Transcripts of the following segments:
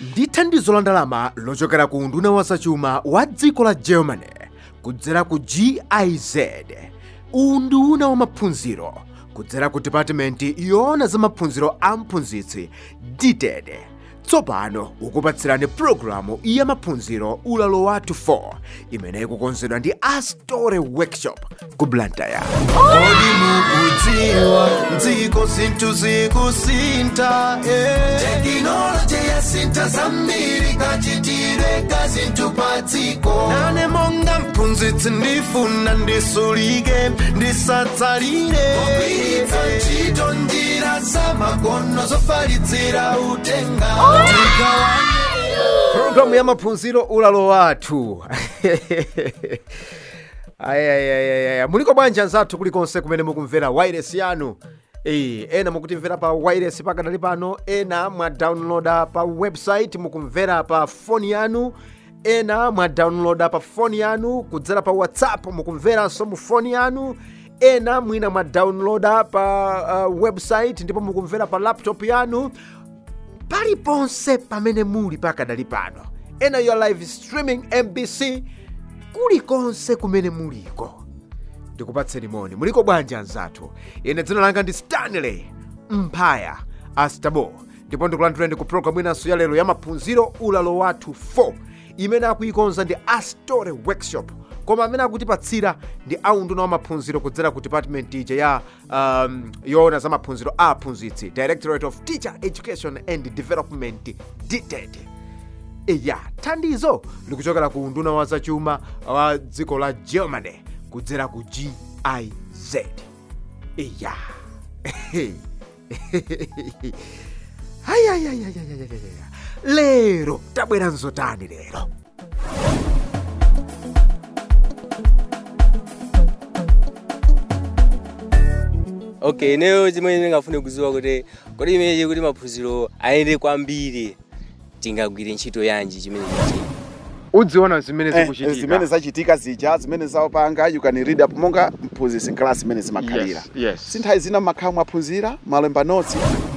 ndi thandizo la ndalama lochokera ku unduna wa zachuma wa dziko la germany kudzera ku giz unduna wa maphunziro kudzera ku department yoona za maphunziro a mphunzitsi dted tsopano ukupatsirani pulogalamu ya maphunziro ulalo wathu 4 imene ikukonzedwa ndi astore workshop ku blantyre Kodi mukudziwa dziko zinthu zikusintha eh. tekinoloji yasintha zambiri kachitire ka zinthu pa dziko nane monga mphunzitsi ndifuna ndisulike ndisatsalire kugwiritsa ntchito njira zamakono zofalitsira utenga tigawane pulogalamu ya maphunziro ulalo wathu ayayayaya muliko bwanji anzathu kulikonse kumene mukumvera wireless yanu Eh, ena mukutimvera pa wireless pakadali pano ena mwadownloada pa website mukumvera pa foni yanu ena mwadownloada pa foni yanu kudzera pa whatsapp mukumveranso mu foni yanu ena mwina mwadownloada pa uh, website ndipo mukumvera pa laptop yanu paliponse pamene muli pakadali pano ena yo live streaming mbc kulikonse kumene muliko ndikupatseni moni muliko bwanji anzathu ine dzina langa ndi stanley mphaya astabo ndipo ndikulandireni ku programu inanso ya lero ya maphunziro ulalo wathu 4 imene akuikonza ndi astore workshop koma amene akutipatsira ndi aunduna wa maphunziro kudzera ku department ija ya um, yoona za maphunziro a aphunzitsi directorate of teacher education and development dted iya thandizo likuchokera ku unduna wa zachuma wa dziko la germany kudzera ku giz iya ayayayayayayaya lero tabwera nzotani lero okay ineyo chimene ndingafune kuziwa kuti kodi imenechi kuti maphunziro ayende kwambiri tingagwire ntchito yanji chimene chichi udziona zimene Eh, zikuchitika zimene zachitika zija zimene zaopanga you can read up monga mphunzitsi class zimene zimakhalira Yes, yes. sinthawi zina mmakhala mwaphunzira malemba notsi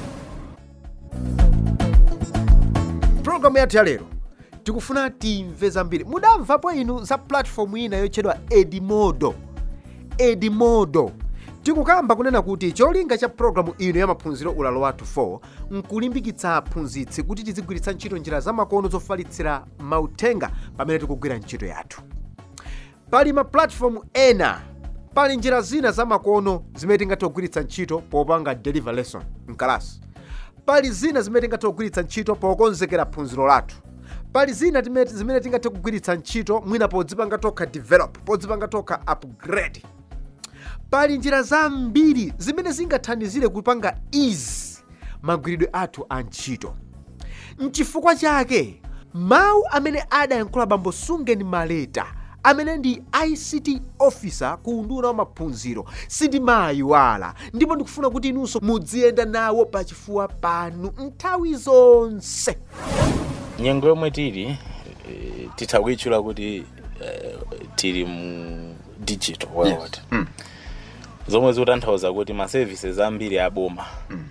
programu yathu ya lero tikufuna timve zambiri mudamvapo inu za platform ina yotchedwa edimodo edimodo tikukamba kunena kuti cholinga cha programu ino ya maphunziro ulalo wathu 4 nkulimbikitsa aphunzitsi kuti tizigwiritsa ntchito njira zamakono zofalitsira mauthenga pamene tikugwira ntchito yathu pali ma platform ena pali njira zina zamakono zimene tingathe kugwiritsa ntchito popanga deliver lesson mkalasi pali zina zimene tingathe kugwiritsa ntchito pokonzekera phunziro lathu pali zina time- zimene tingathe kugwiritsa ntchito mwina podzipanga tokha develop podzipanga tokha upgrade pali njira zambiri zimene zingathandizire kupanga easy magwiridwe athu a ntchito mchifukwa chake mawu amene adayankhula bambo sungeni maleta amene ndi ict officer ku unduna wa maphunziro sindimayiwala ndipo ndikufuna kuti inunso mudziyenda nawo pachifuwa panu nthawi zonse nyengo yomwe tili eh, titha kuyitchula kuti eh, tili mu digital world zomwe zikutanthauza kuti ma services ambiri aboma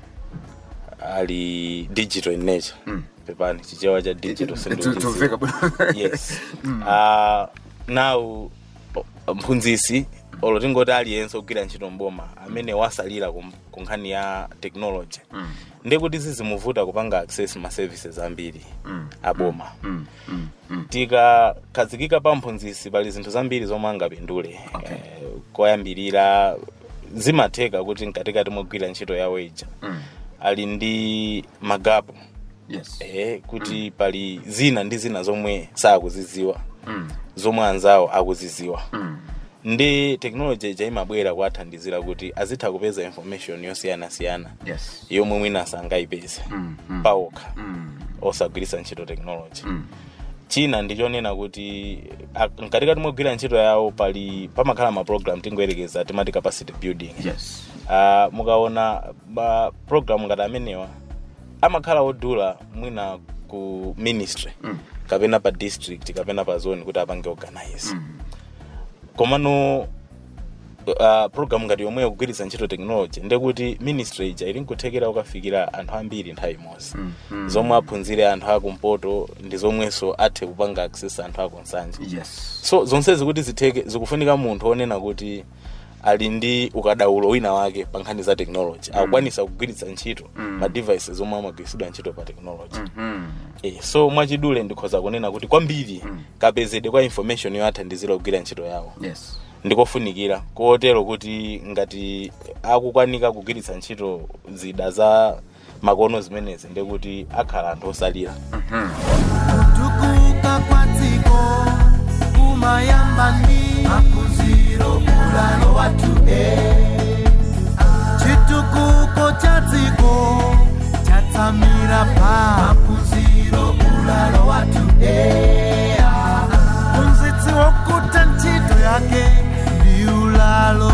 ali digital in nature pepani chichewa cha digital sindichidziwa. yes uh, now o- mphunzisi olo tingoti aliyense ogwira ntchito mboma amene wasalira ku ku nkhani ya technology ndikuti zizimuvuta kupanga access ma services ambiri aboma tikakhazikika pa mphunzisi pali zinthu zambiri zomwe angapindule Okay. Eh, koyambirira zimatheka kuti mkatikati mogwira ntchito yawo ija ali ndi magapu yes. eh, kuti pali zina ndi zina zomwe sakuziziwa zomwe anzawo akuziziwa ndi technology ija imabwera kuwathandizira kuti azitha kupeza information yosiyanasiyana yes. yomwe mwina sangayipeze pawokha osagwiritsa ntchito technology china ndichonena kuti a- mkatikati mogwira ntchito yawo pali pamakhala ma program tingoyerekeza timati capacity building yes. uh, mukaona ma program ngati amenewa amakhala odula mwina ku ministry mm. kapena pa district kapena pa zone kuti apange organize mm. komano uh, program ngati yomwe yakugwiritsa ntchito technology ndekuti ministry ija ili nkuthekera kukafikira anthu ambiri nthawi imodzi zomwe aphunzire anthu akumpoto ndi zomwenso athe kupanga access anthu akunsanje yes so zonsezi kuti zitheke zikufunika munthu onena kuti ali ndi ukadaulo wina wake pa nkhani za technology akukwanisa kugwiritsa ntchito ma devices omwe amagwiritsidwa ntchito pa technology eh, so mwachidule ndikhoza kunena kuti kwambiri kapezedwe kwa information yowathandizira kugwira ntchito yawo yes ndikofunikira kotero kuti ngati akukwanika kugwiritsa ntchito zida za makono zimenezi ndekuti akhala anthu osalira kutukuka kwa dziko kumayamba ndi maphunziro ulalo wathu e chitukuko cha dziko chatsamira pa maphunziro ulalo wathu e mphunzitsi wokuta ntchito yake ndi ulalo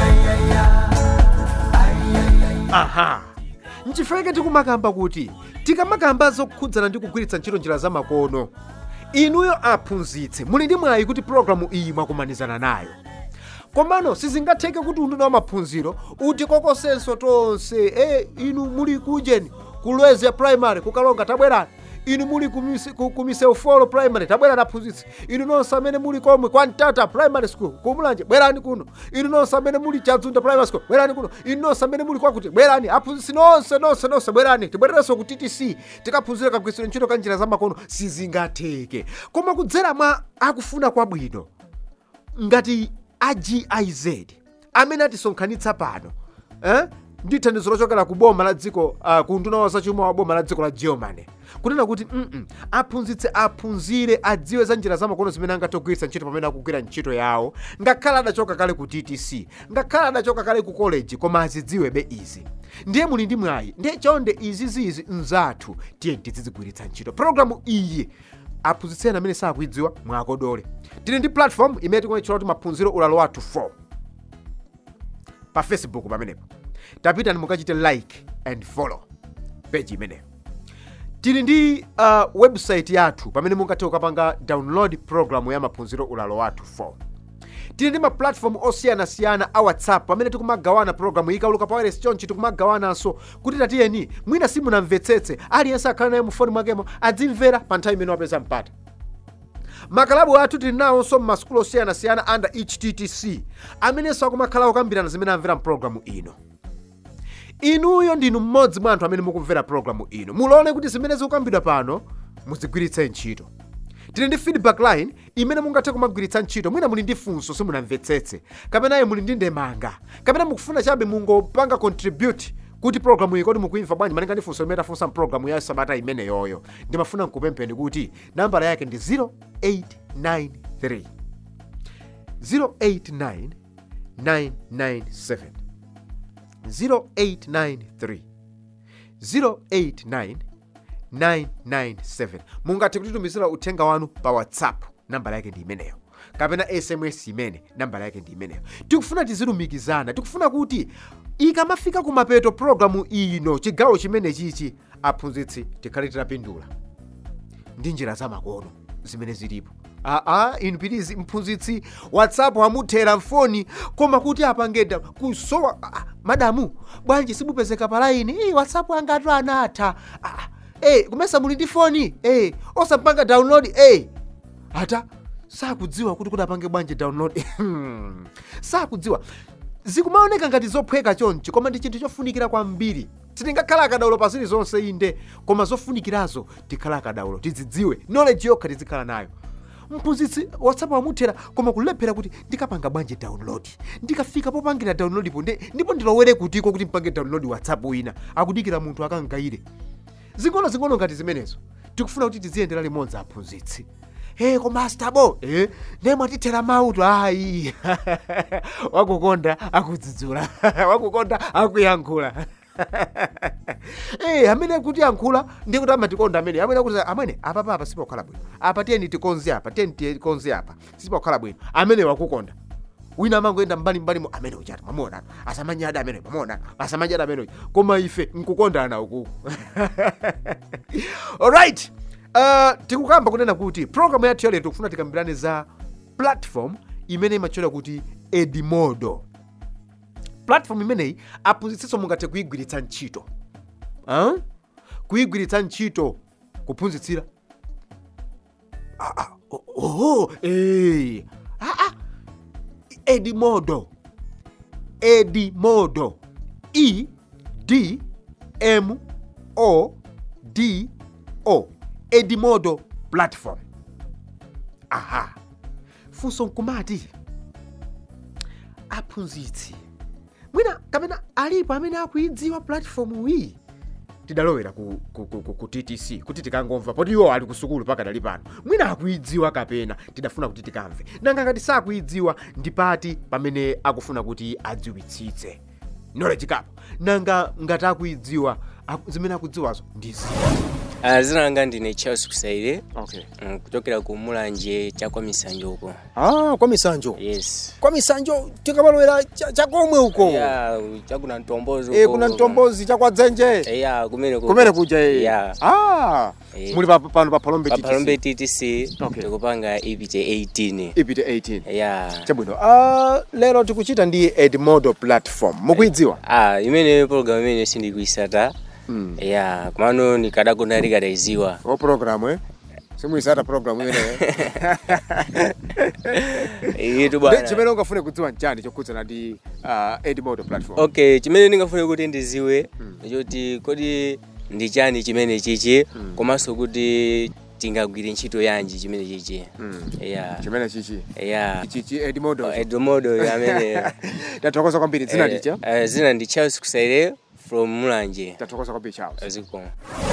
aha nchifukwa tikumakamba kuti tikamakamba zokhudzana ndi kugwiritsa ntchito njira zamakono inuyo aphunzitsi muli ndi mwayi kuti pologalamu iyi mwakumanizana nayo komano sizingatheke kuti unduna wa maphunziro utikokosenso tonse e inu muli kujeni kulwezi primary kukalonga tabwerani inu muli kumise- ku- kumisewu folo primary tabwerani aphunzitsi inu nonse amene muli komwe kwa mtata primary school kumulanje bwerani kuno inu nonse amene muli chadzunda primary school bwerani kuno inu nonse amene muli kwakuti bwerani aphunzitsi nonse nonse nonse bwerani tibwererenso ku ttc tikaphunzire kagwirisiro ntchito ka njira zamakono sizingatheke koma kudzera mwa akufuna kwabwino ngati a giz amene atisonkhanitsa pano eh? ndi thandizo lochokera ku boma la dziko uh, ku nduna wa zachuma wa boma la dziko la germany kunena kuti mm aphunzitse aphunzire adziwe za njira zamakono zimene angathe kugwiritsa ntchito pamene akugwira ntchito yawo ngakhale adachoka kale ku ttc ngakhale adachoka kale ku college koma azidziwebe izi ndiye muli ndi mwayi ndiye chonde izizizi nzathu tiye tizizigwiritsa ntchito programu iyi aphunzitseni amene sakuidziwa mwakodole tili ndi platform imene tikuonetchera kuti maphunziro ulalo wathu 4 pa facebook pamenepo tapitani mukachite like and follow page imeneyo tili ndi uh, website yathu pamene mungathe kukapanga download program ya maphunziro ulalo wathu 4 tili ndi maplatform osiyanasiyana a whatsapp pamene tikumagawana programu ikawuluka pa wireless chonchi tikumagawananso kuti tatiyeni mwina simunamvetsetse aliyense akhale naye mufoni mwakemo adzimvera pa nthawi imene wapeza mpata makalabu athu tili nawonso mmasukulu osiyanasiyana under httc amenenso akumakhala okambirana zimene amvera mpulogalamu ino inuyo ndinu mmodzi mwa anthu amene mukumvera pulogalamu ino mulole kuti zimene zikukambidwa pano muzigwiritse ntchito tili ndi feedback line imene mungathe kumagwiritsa ntchito mwina muli ndi funso simunamvetsetse kapenaye muli ndi ndemanga kapena mukufuna chabe mungopanga contribute kuti programu iyi kodi mukuimva bwanji malinga ndi funso limene tafunsa mpulogalamu ya sabata imene yoyo ndimafuna nkupempheni kuti nambala yake ndi 0893 089 997 0893 089 997 mungathe kutitumizira uthenga wanu pa whatsapp nambala yake ndi imeneyo kapena sms imene nambala yake ndi imeneyo tikufuna tizilumikizana tikufuna kuti ikamafika kumapeto programu ino chigawo chimene chichi aphunzitsi tikhale titapindula ndi njira zamakono zimene zilipo aa inu pitizi mphunzitsi whatsapp amuthera mfoni koma kuti apangeda kusowa ah, madamu bwanji simupezeka pa laini "Ii, whatsapp anga atu anatha ah, eh, kumesa muli ndi foni eh, osapanga download eh. ata sakudziwa kuti kuti apange bwanji download Hmm. sakudziwa zikumaoneka ngati zophweka chonchi koma ndi chinthu chofunikira kwambiri sitingakhala akadaulo pa zilizonse inde koma zofunikirazo tikhala akadaulo tizidziwe knowledge yokha tizikhala nayo mphunzitsi whatsapp amuthera koma kulephera kuti ndikapanga bwanji download ndikafika popangira download po ndi- ndipo ndilowere kutiko kuti mpange download whatsapp wina akudikira munthu akangayire zing'ono-zing'ono ngati zimenezo tikufuna kuti tiziyendera limodzi aphunzitsi Hey, koma astabo eh, ne mwatithera mauto ayi wakukonda akudzudzula wakukonda akuyankhula Eh, amene kuti yankhula ndi kuti amatikonda amene amene kuti amene apa papa sipokhala bwino apa tiyeni tikonze apa tiyeni tikonze apa sipokhala bwino amene wakukonda wina amangoenda mbalimbali amene uchati mamuonana asamanyada amene mamuonana asamanyada amene uja koma ife nkukondana ukuku alright uh, tikukamba kunena kuti programu yathu yalero tikufuna tikambirane za platform imene imatchedwa kuti edimodo platform imeneyi aphunzitsinso mungathe kuyigwiritsa ntchito ah? kuyigwiritsa ntchito kuphunzitsira ah, ah, oh, oh, eh. ah, ah. edimodo edimodo e d m o d o edimodo platform aha funso nkumati aphunzitsi mwina kapena alipo amene akuidziwa platform iyi tidalowera ku, ku, ku, ku, ku ttc kuti tikangomva poti iwo ali kusukulu pakadali pano mwina akuidziwa kapena tidafuna kuti tikamve nanga ngati sakuidziwa ndi pati pamene akufuna kuti adziwitsitse knowledge gap nanga ngati akuidziwa aku- zimene akudziwazo ndi ziti Ah, zina langa ndine charles kusaire okay. mm, kuchokera ku mulanje chakwa misanjo uko ah, kwa misanjo yes kwa misanjo tikamalowera cha- chakomwe uko ya chakuna mtombozi Eh, uko. kuna mtombozi chakwadzenje Eh, ya kumene kumene kuja eh. ya ah, Eh. muli pa- pano pa palombe papalombe TTC. ttc Okay. tikupanga ipite 18 ipite 18 ya chabwino uh, lero tikuchita ndi edmodo platform mukuidziwa ah imene program imene sindikuisata ya kumano ndikadagona likadaiziwa o programu eh? simuisata programu imeneyo itu Ndi bwana chimene ungafune kudziwa nchani chokhudzana ndi uh, edmodo platform okay chimene ndingafune kuti ndiziwe ndichoti kodi ndi chani chimene chichi komanso kuti tingagwire ntchito yanji chimene chichi ya chimene chichi ya chichi edmodo edmodo amene tathokoza kwambiri dzina Eh, licha eh, zina ndi charles kusaire from mulanje tathokoza kwambiri charles aziko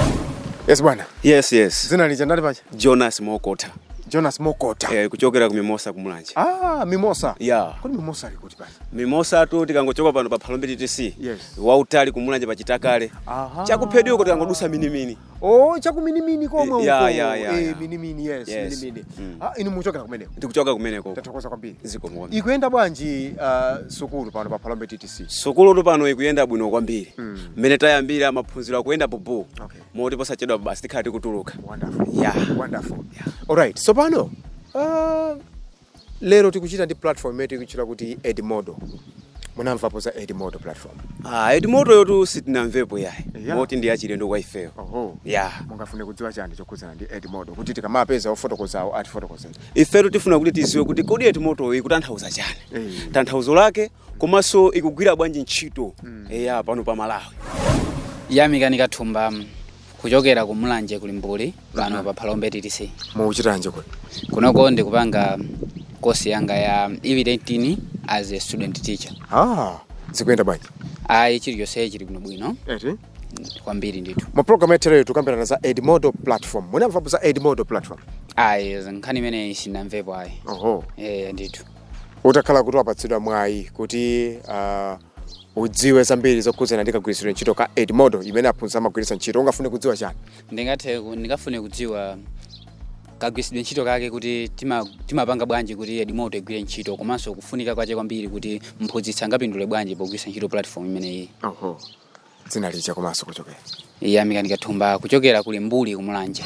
yes bwana yes yes dzina licha ndali pacha jonas mokota jonas mokota eh, kuchokera ku mimosa kumulanje ah mimosa yeah. kodi mimosa ali kuti pano mimosa tu tikangochoka pano pa phalombe ttc Yes. wautali kumulanje pachitakale Aha. chakuphedweko tikangodusa minimini oh chakuminimini komwe Ya, uko. ya, ya, Eh, ya. minimini yes, Yes. minimini Mm. ah, inu muchokera kumeneko tikuchoka kumeneko tathokoza kwambiri zikomo ikuyenda bwanji uh, sukulu pano pa phalombe ttc sukulutu pano ikuyenda bwino kwambiri mmene tayambira maphunziro akuyenda bubu Okay. moti posachedwa basi tikhala tikutuluka wonderful Yeah. wonderful alright so pano uh, lero tikuchita ndi platform imene tikuchita kuti edmodo munamvapo za edmodo platform ah, edimoto yotu sitinamvepo yayi Yeah. moti ndi yachilendo kwa ifeyo oho yeah. mungafune kudziwa chani chokhudzana ndi edmodo kuti tikamapeza ofotokozawo atifotokozeni ifetu tifuna kuti tiziwe kuti kodi edimoto ikutanthauza chani Eh. tanthauzo lake komanso ikugwira bwanji ntchito eya pano pa malawi yamikani kathumba mm, kuchokera ku mulanje kulimbuli pano pa phalombe ttc mukuchitanje kuti kunoko ndikupanga kosi yanga ya evidentini as a student teacher ah zikuyenda bwanji ayi chilichonse chili bwinobwino eti kwambiri ndithu mu program yatereyo tikambirana za edmodo platform munamvapo za edmodo platform ayi nkhani imene sinamvepo ayi oho eh ndithu utakhala kuti wapatsidwa mwayi kuti uh, udziwe zambiri zokhudzana ndi kagwiritsidwe ntchito ka edmodo imene aphunzitsi amagwiritsa ntchito ungafune kudziwa chani ndingathe ku- ndingafune kudziwa kagwiritsidwe ntchito kake kuti tima- timapanga bwanji kuti edimoto igwire ntchito komanso kufunika kwache kwambiri kuti mphunzitsi angapindule bwanji pogwiritsa ntchito platform imeneyi oho dzina licha komanso kuchokera yamikani kathumba kuchokera kulimbuli kumulanje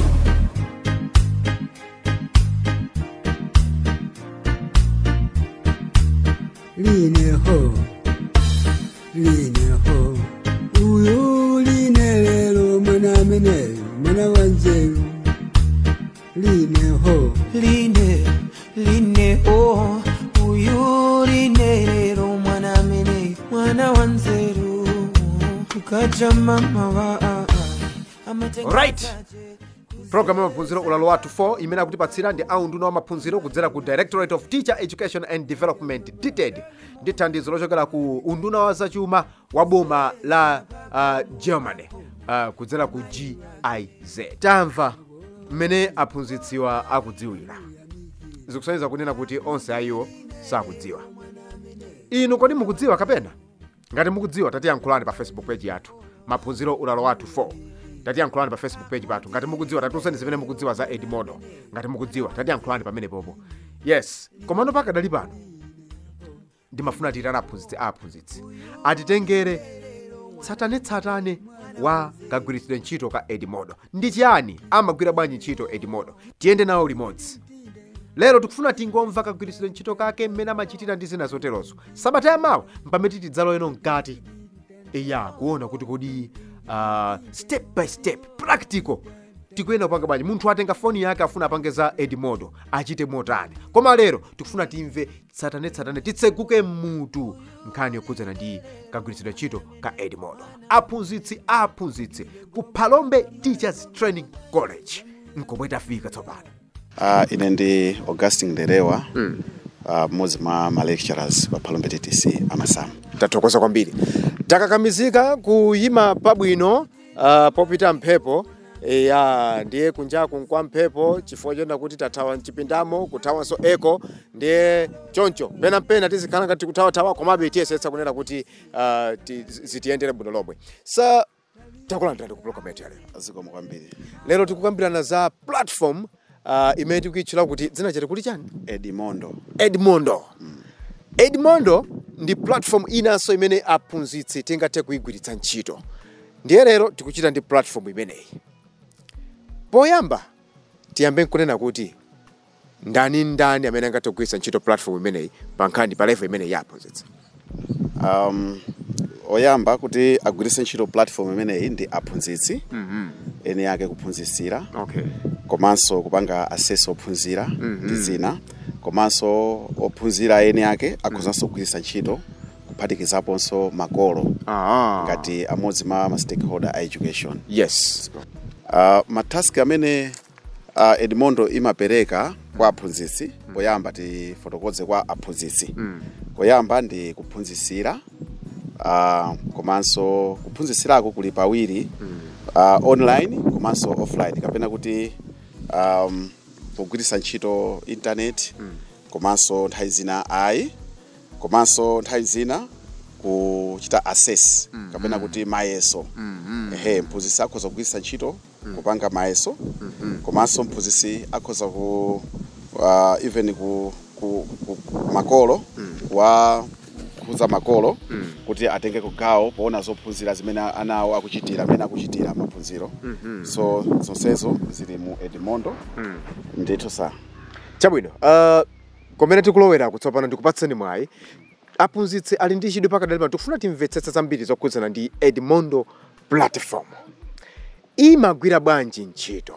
lineho lineho uyu line lelo mwana amene mwana wanzeru lineho line line o uyu line lero mwana amene mwana wanzeru ukaja mama wa a- a- amatenga Right. chache programu ya maphunziro ulalo wathu 4 imene akutipatsira ndi aunduna wa maphunziro kudzera ku directorate of teacher education and development dted ndi thandizo lochokera ku unduna wa zachuma wa boma la uh, germany uh, kudzera ku giz tamva mmene aphunzitsiwa akudziwira zikusonyeza kunena kuti onse ayiwo sakudziwa inu kodi mukudziwa kapena ngati mukudziwa tatiyankhulani pa facebook page yathu maphunziro ulalo wathu 4 tatiyankhulani pa facebook page pathu ngati mukudziwa tatiuzeni zimene mukudziwa za edmodo ngati mukudziwa tatiyankhulani pamene popo yes komano pakadali pano ndimafuna tiyitana aphunzitsi a aphunzitsi atitengere tsatanetsatane wa kagwiritsidwe ntchito ka edmodo ndi chiyani amagwira bwanji ntchito edmodo tiyende nawo limodzi lero tikufuna tingomva kagwiritsidwe ntchito kake mmene amachitira ndi zina zoterozo sabata yamawa mpamene tidzaloyeno mkati iya kuona kuti kodi uh, step by step practical tikuyenda kupanga bwanji munthu atenga foni yake afuna apange za edimodo achite motani koma lero tikufuna timve tsatanetsatane titseguke mutu nkhani yokhudzana ndi kagwiritsidwe ntchito ka edimodo aphunzitsi aphunzitsi ku palombe teachers training college nkomwe tafika tsopano Uh, ine ndi augustin nderewa mm. uh, mmodzi mwa ma lecturers pa palombe ttc amasamu tathokoza kwambiri takakamizika kuyima pabwino uh, popita mphepo ya ndiye kunjaku nkwa mphepo chifukwa chona kuti tathawa mchipindamo kuthawanso eko ndiye choncho penapena tizikhala ngati kuthawathawa komabe tiyesetsa kunena kuti uh, ti- zitiyendere bwino lomwe sa takulandirani ku program yetu yalero zikomo kwambiri lero tikukambirana za platform uh, imene tikuyitchula kuti dzina chete kuti chani edimondo edmondo edmondo ndi platform inanso imene aphunzitsi tingathe kuyigwiritsa ntchito ndiye lero tikuchita ndi platform imeneyi poyamba tiyambe nkunena kuti ndani ndani amene angathe kugwiritsa ntchito platform imeneyi pa nkhani pa level imeneyi ya aphunzitsi um, oyamba kuti agwiritse ntchito platform imeneyi ndi aphunzitsi ene yake kuphunzitsira okay komanso kupanga asesi ophunzira ndi zina komanso ophunzira ene ake akhozanso kugwiritsa ntchito kuphatikizaponso makolo ah. ngati amodzi mwa ma stakeholder a education yes uh, mataski amene uh, edmondo imapereka kwa aphunzitsi poyamba tifotokoze kwa aphunzitsi poyamba ndi kuphunzitsira uh, komanso kuphunzitsirako kuli pawiri uh, online komanso offline kapena kuti um, pogwiritsa ntchito internet komanso nthawi zina ayi komanso nthawi zina kuchita assess kapena kuti mayeso ehe mphunzitsi akhoza kugwiritsa ntchito kupanga mayeso komanso mphunzitsi akhoza ku uh, even ku, ku, ku, ku makolo wa kuza makolo kuti atenge kugawo poona zophunzira zimene anawo akuchitira amene akuchitira maphunziro so zonsezo zili mu edmondo ndithu sa chabwino uh, komene tikulowera kutsopano ndikupatseni mwayi aphunzitsi ali ndi chidwi pakadali pano tikufuna timvetsetse zambiri zokhudzana ndi edmondo platform imagwira bwanji ntchito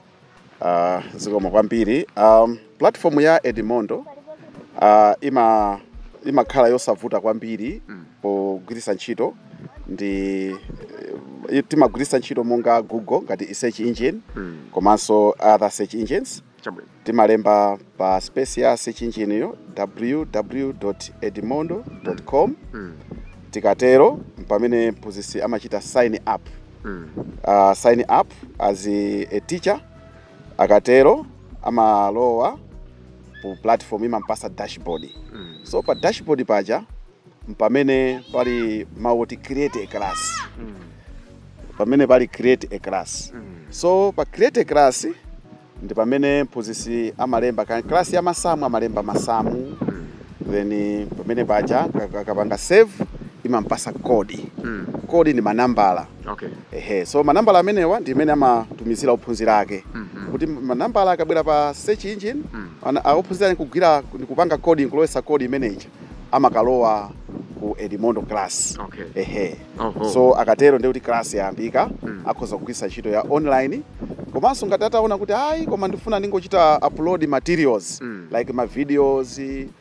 uh, zikomo kwambiri um, platform ya edmondo uh, ima imakhala yosavuta kwambiri pogwiritsa ntchito ndi eh, timagwiritsa ntchito monga google ngati search engine komanso other search engines chabwino timalemba pa space ya search engine yo www edmondo com tikatero pamene mphunzitsi amachita sign up uh, sign up as a, a teacher akatero amalowa ku platform imampasa dashboard so pa dashboard paja mpamene pali mawu oti create a class pamene pali create a class so pa create a class ndi pamene mphunzitsi amalemba ka class ya masamu amalemba masamu then pamene paja ka- akapanga save imampasa kodi kodi ni manambala okay ehe so manambala amenewa ndi imene amatumizira ophunzira ake kuti manambala akabwera pa search engine ana- a- ophunzira ni kugwira ni kupanga kodi nkulowesa kodi imeneyi amakalowa ku edmondo class Okay. ehe Oho. so akatero ndi kuti class yayambika akhoza kugwiritsa ntchito ya online komanso ngati ataona kuti ayi koma ndifuna ndingochita upload materials like ma videos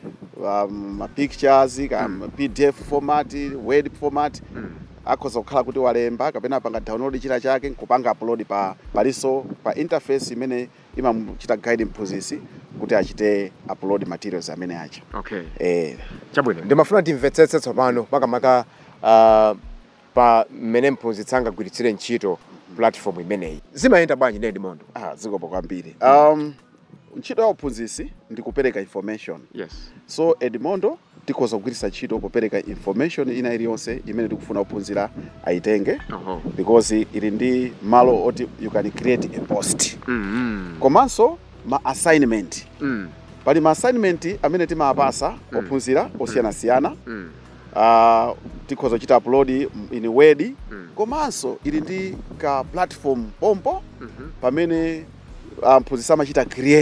um, ma pictures ka pdf format word format akhoza kukhala kuti walemba kapena apanga download china chake nkupanga upload pa palinso pa interface imene imamuchita guide mphunzitsi kuti achite upload materials amene acha okay eh, chabwino ndimafuna timvetsetse tsopano makamaka uh, pa mmene mphunzitsi angagwiritsire ntchito platform imeneyi zimayenda bwanji ndi edmondo ah, zikomo kwambiri um, ntchito ya uphunzitsi ndi kupereka information yes so edmondo tikhoza kugwiritsa ntchito popereka information ina iliyonse imene tikufuna ophunzira ayitenge Oho. because ili ndi malo oti you can create a post mm komanso ma assignment mm pali ma assignment amene timawapasa ophunzira osiyanasiyana mm uh, tikhoza kuchita upload in word komanso ili ndi ka platform pompo pamene uh, mphunzitsi amachita create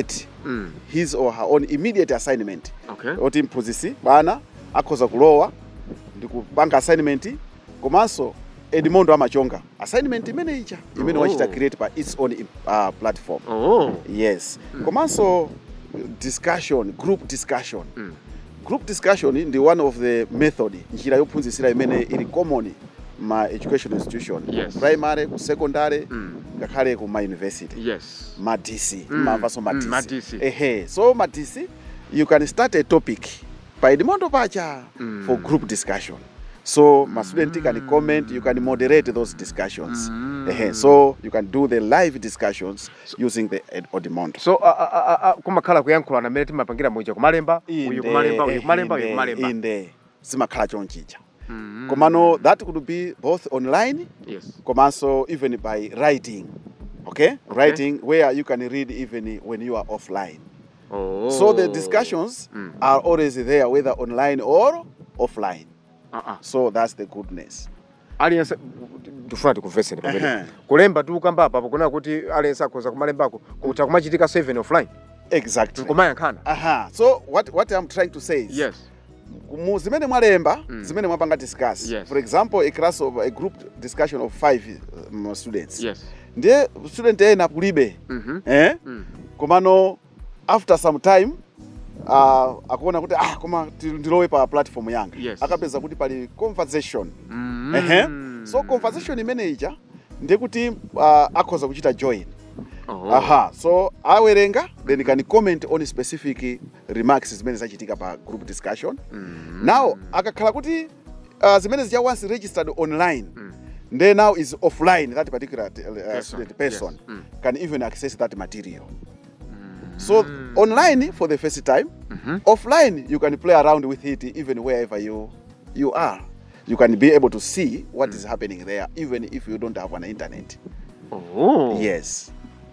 Mm. his or her own immediate assignment Okay. oti mphunzitsi bwana akhoza kulowa ndi kupanga assignment komanso edimondo amachonga assignment imene ija imene Oh. wachita create pa its own uh, platform Oh. yes komanso discussion group discussion group discussion ndi one of the method njira yophunzitsira imene ili common ma education institution Yes. primary ku secondary Mm. ngakhale ku ma university Yes. ma DC Mm. mamvaso ma Mm, DC ma DC. ehe so ma DC you can start a topic pa edimondo pacha Mm. for group discussion so ma student can comment you can moderate those discussions Mm. ehe so you can do the live discussions using the Ed- odimondo so uh, uh, uh, kumakhala kuyankhulana mmene timapangira muja kumalemba uyu Inde, kumalemba uyu eh, kumalemba uyu inde, kumalemba inde zimakhala chonchicha Mm. komano that could be both online yes komanso even by writing okay writing where you can read even when you are offline oh. so the discussions Mm. are always there whether online or offline uh -uh. so that's the goodness aliyense ndifuna tikumvetseni pamene Ehe. kulemba tikukamba apapo kunena kuti aliyense akhoza kumalembako kutha kumachitika 7 offline exactly nkumayankhana aha so what, what i'm trying to say is yes mu zimene mwalemba Mm. zimene mwapanga discuss Yes. for example a class of a group discussion of five um, students yes ndiye student ena kulibe Mhm. eh? Mm. komano after some time uh, akuona kuti ah koma ti- ndilowe pa platform yanga Yes. akapeza kuti pali conversation Mm. ehe so conversation imene ija ndiye kuti uh, akhoza kuchita join Oh. aha so awerenga then can comment on specific remarks zimene zachitika pa group discussion Mm. now akakhala kuti uh, zimene zija once registered online Mm. then now is offline that particular uh, student person Yes. Mm. can even access that material so online for the first time offline you can play around with it even wherever you you are you can be able to see what is happening there even if you don't have an internet Oh. yes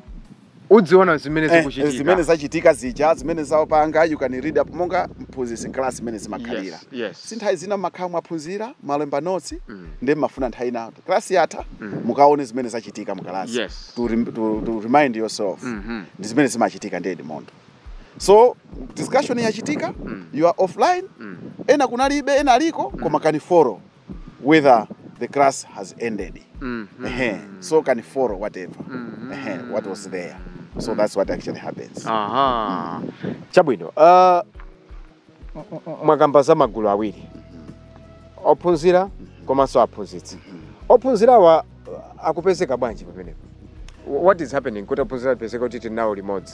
udziona zimene Eh, zikuchitika zimene zachitika zija zimene zapanga you can read up monga mphunzitsi class imene zimakhalira Yes, yes. si nthawi zina mmakhala mwaphunzira malemba notes Mm. ndi mmafuna nthawi ina class yatha mukaone zimene zachitika mu class Yes. to, rem- to, to remind yourself Mhm. ndi zimene zimachitika ndi edimondo so discussion yachitika you are offline ena kunalibe ena aliko koma can follow whether the class has ended Mhm. Ehe. so can follow whatever Ehe, what was there so that's what actually happens aha chabwino uh, m- m- mwakamba za magulu awiri ophunzira komanso aphunzitsi ophunzirawa uh, akupezeka bwanji pamenepo what is happening kuti ophunzira apezeka kuti tili nawo limodzi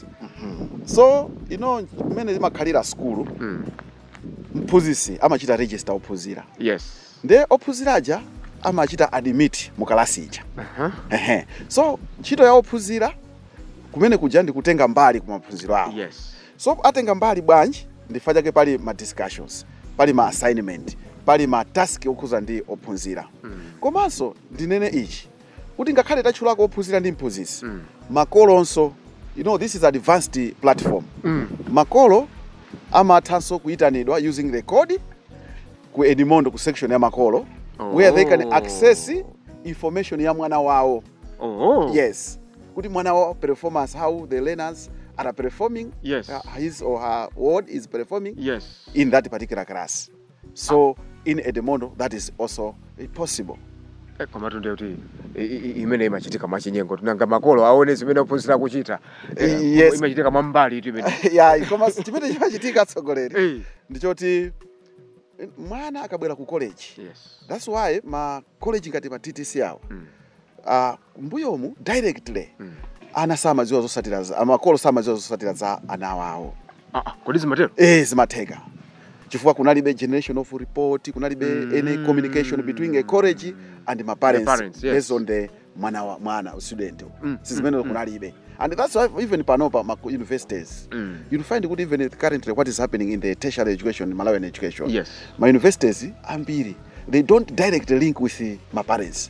so you know mmene zimakhalira skulu Mm. mphunzitsi amachita register ophunzira yes nde ophunziraja amachita admit mu kalasi ija Aha. Ehe. so ntchito ya ophunzira kumene kuja ndi kutenga mbali ku maphunziro awo yes so atenga mbali bwanji ndifa chake pali ma discussions pali ma assignment pali ma task okhuza ndi ophunzira komanso ndinene ichi kuti ngakhale tatchulako ophunzira ndi mphunzitsi Mm. makolonso you know this is advanced platform Mm. makolo amathanso kuyitanidwa using the code ku edimondo ku section ya makolo where they can Oh. access information ya mwana wawo oh. yes kuti mwana wawo performance how the learners are performing Yes. uh, his or her ward is performing yes in that particular class so in edimondo that is also uh, possible Eh, koma tunde kuti i- i- imene imachitika mwachinyengo tunanga makolo aone zimene ophunzira kuchita Eh, Yes. imachitika mwambali itu imene ya koma chimene chimachitika atsogoleri Eh. ndichoti eh, mwana akabwera ku college yes that's why ma college ngati ma ttc awo Mm. uh, mbuyomu directly Mm. ana samadziwa zosatira za- amakolo samadziwa zosatira za ana awo ah, ah, kodi zimatero eh zimatheka chifukwa kunalibe generation of report kunalibe any communication between a college and my parents, The parents, yes. based on the mwana wa mwana student Mm, sizimene kunalibe and that's why even panopa ma universities Mm. you'll find kuti even currently what is happening in the tertiary education malawian education Yes. my universities ambiri they don't directly link with the, my parents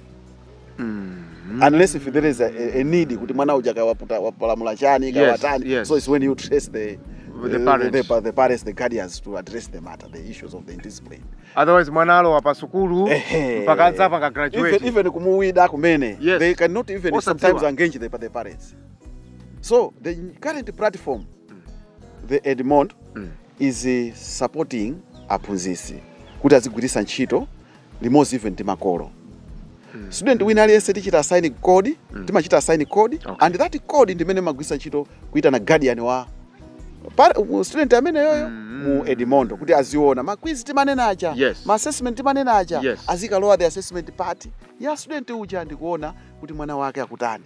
unless if there is a, a, a need kuti mwana uja kawaputa wapalamula chani Yes, kawatani yes. so it's when you trace the With the uh, parents. the, the parents the guardians to address the matter the issues of the discipline otherwise mwana alowa pa sukulu Ehe. mpaka adzapa ka even, graduate even kumuwida kumene Yes. they cannot even Osadziwa. sometimes engage the, the parents so the current platform the edmond is uh, supporting aphunzitsi kuti azigwiritsa ntchito limodzi even ndi makolo student wina aliyense tichita assign code timachita assign code and that code ndimene magwiritsa ntchito kuitana guardian wa par- u- student amene yoyo mu edimondo kuti aziona makwizi timanenacha Yes. ma assessment timanenacha Yes. azikalowa the assessment part ya student uja ndikuona kuti mwana wake akutani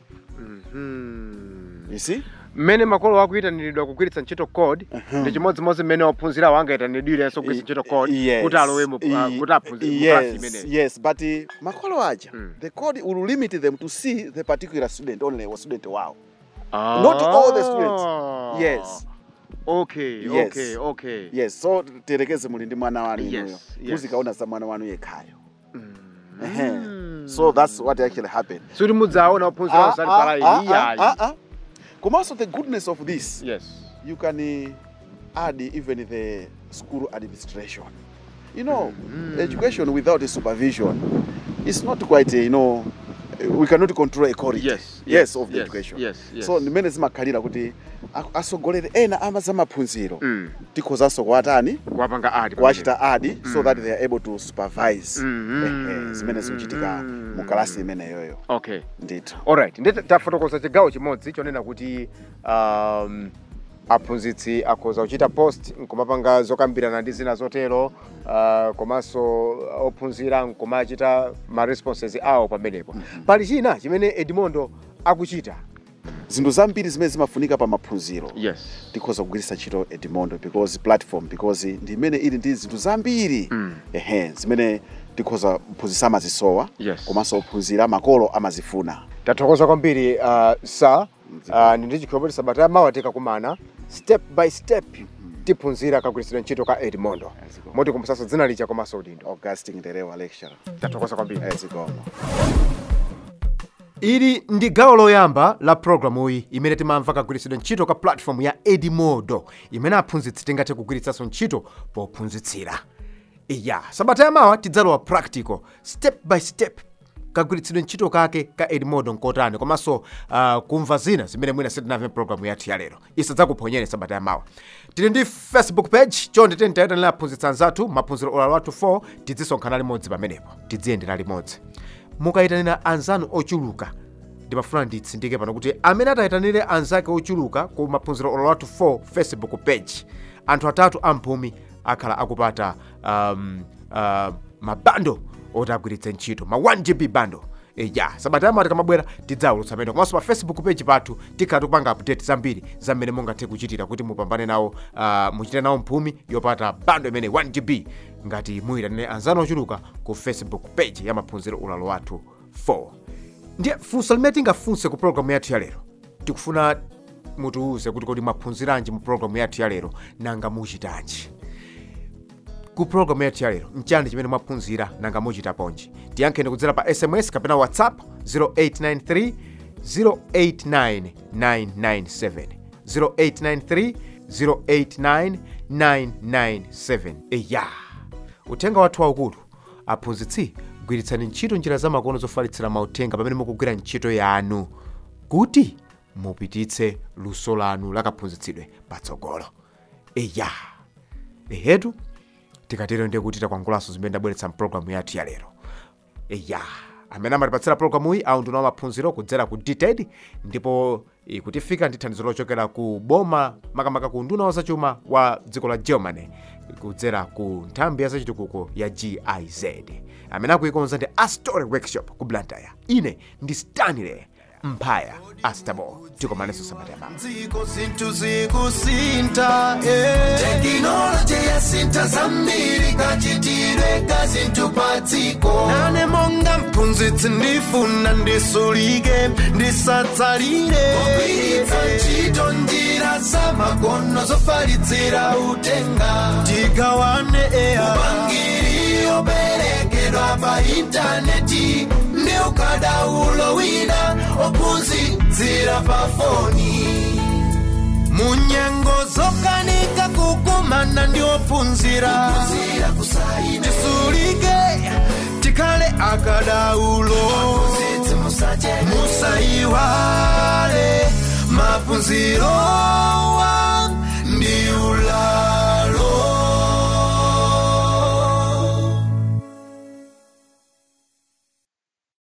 you see mmene makolo akuyitaniridwa kugwiritsa ntchito code ndi chimodzimodzi mmene ophunzira angayitanidirenso kugwiritsa ntchito code Yes. kuti alowemo I- kuti aphunzire mu klasi yes, imeneyi yes but uh, makolo aja the code will limit them to see the particular student only wa student wow not all the students. yes okay Yes. okay okay yes so tiyerekeze muli ndi mwana wanu Yes, inuyo yes. muzikaona za mwana wanu yekhayo Ehe. so that's what actually happened suti mudzaona ophunzira Ah, osali ah, palaini ah, iyayi ah, ah. komanso the goodness of this yes you can uh, add even the school administration you know education without a supervision is not quite uh, you know we cannot control a quality Yes, yes, yes, of the yes, education yes, yes. so ndimene zimakhalira kuti a- asogolere ena ama zamaphunziro Mm. tikhozanso kuwatani kuwapanga adi kuwachita adi so that they are able to supervise Mhm. Ehe, zimene zikuchitika mu kalasi imeneyoyo okay ndithu alright ndi tafotokoza chigawo chimodzi chonena kuti um, aphunzitsi akhoza kuchita post nkumapanga zokambirana ndi zina zotero uh, komanso ophunzira nkumachita ma responses awo pamenepo pali china chimene edimondo akuchita zinthu zambiri zimene zimafunika pa maphunziro yes tikhoza kugwiritsa ntchito edimondo because platform because ndi imene ili ndi zinthu zambiri Mm. ehe zimene tikhoza mphunzitsi amazisowa Yes. komanso ophunzira makolo amazifuna tathokoza kwambiri uh, sa uh, ndi chikhulupiriro sabata yamawa tikakumana step by step tiphunzira kagwiritsidwe ntchito ka edimondo moti kumusasa dzina licha komanso udindo augustin nderewa lecturer tathokoza kwambiri ezikomo ili ndi gawo loyamba la programu iyi imene timamva kagwiritsidwe ntchito ka platform ya edimodo imene aphunzitsi tingathe kugwiritsanso ntchito pophunzitsira iya sabata yamawa tidzalowa practical step by step kagwiritsidwe ntchito kake ka edimodo nkotani komanso uh, kumva zina zimene mwina sitinamve programu yathu ya lero isadzakuponyere sabata yamawa tili ndi facebook page chonde tentiyitanira aphunzitsi anzathu maphunziro olalo athu 4 tidzisonkhana limodzi pamenepo tidziyendera limodzi mukayitanira anzanu ochuluka ndimafuna nditsindike pano kuti amene atayitanire anzake ochuluka ku maphunziro olalo athu 4 facebook page anthu atatu amphumi akhala akupata um, uh, mabando oti agwiritse ntchito ma 1 gb bando E, ya sabata yamawa tikamabwera tidzaulutsa mene komanso pa facebook page pathu tikhala tikupanga update zambiri za mmene mungathe kuchitira kuti mupambane nawo uh, muchite nawo mphumi yopata bando imene 1 gb ngati muyitanire anzanu ochuluka ku facebook page ya maphunziro ulalo wathu 4 ndiye funso limene tingafunse ku programu yathu ya lero tikufuna mutiwuze kuti kodi mwaphunziranji mu programu yathu ya lero nanga muchitanji ku programu yathu ya lero nchani chimene mwaphunzira nanga muchita ponji tiyankheni kudzera pa sms kapena whatsapp 0893 089997 0893 089997 eya uthenga wathu waukulu aphunzitsi gwiritsani ntchito njira zamakono zofalitsira mauthenga pamene mukugwira ntchito yanu kuti mupititse luso lanu lakaphunzitsidwe patsogolo eya ehetu tikatero ndiye kuti takwangulanso zimene ndabweretsa mpulogalamu yathu ya lero eya amene amatipatsira pulogalamu iyi awu ndinawo maphunziro kudzera ku dted ndipo eh, kutifika ndi thandizo lochokera ku boma makamaka ku nduna wa zachuma wa dziko la germany kudzera ku nthambi ya zachitukuko ya giz amene akuikonza ndi astory workshop ku blantyre ine ndi stanley mphaya astabo tikomanenso sabata yamawa dziko zinthu zikusintha eh. tekinoloji yasintha zambiri kachitidwe ka zinthu pa dziko nane monga mphunzitsi ndifuna ndisulike ndisatsalire kugwiritsa ntchito njira zamakono zofalitsira uthenga tigawane eya upangiri operekedwa pa intaneti ndi ukadaulo wina ophunzitsira pa foni munyengo zokanika kukumana ndi ophunzira tisulike tikhale akadaulo musayiwale maphunziro